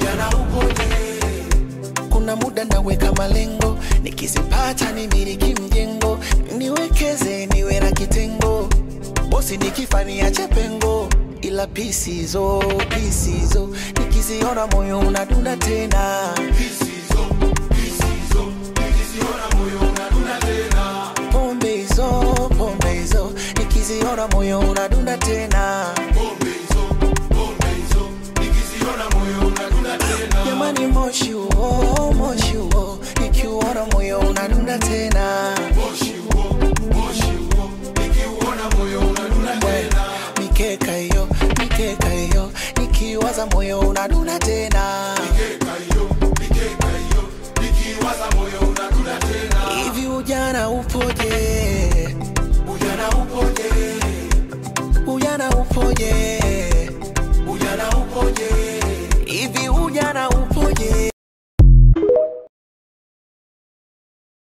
ujana upoje kuna muda naweka malengo nikizipata nimiliki mjengo niwekeze niwe na kitengo bosi nikifania chepengo ila pisizo pisizo nikiziona moyo unadunda tena pombe hizo pombe hizo nikiziona moyo unadunda tena jamani moshi huo moshi huo nikiuona moyo unadunda tena mikeka hiyo mikeka hiyo nikiwaza moyo unadunda tena hivi ujana upoje ujana upoje ujana upoje ujana upoje hivi ujana upoje